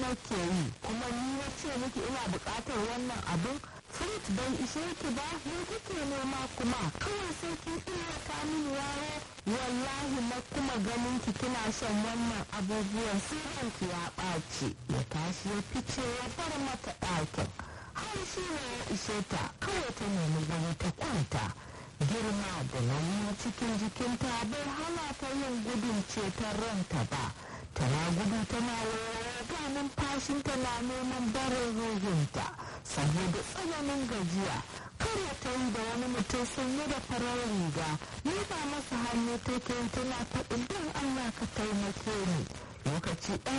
nake yi kuma ni na ce miki ina buƙatar wannan abin fruit bai ishe ki ba me kike nema kuma kawai sai kin illata mini yaro wallahi na kuma ganin ki kina shan wannan abubuwan sai ki ya ɓaci ya tashi ya fice ya bar mata ɗakin har shi ne ya ishe ta kawai ta nemi gani ta kwanta girma da nauyin cikin jikinta bai hana ta yin gudun ceton ranta ba tana gudu tana wayo ga numfashinta na neman barin ruhinta saboda tsananin gajiya kare ta yi da wani mutum sanye da farar riga ni ba masa hannu take tana faɗin don allah ka taimake ni lokaci ɗaya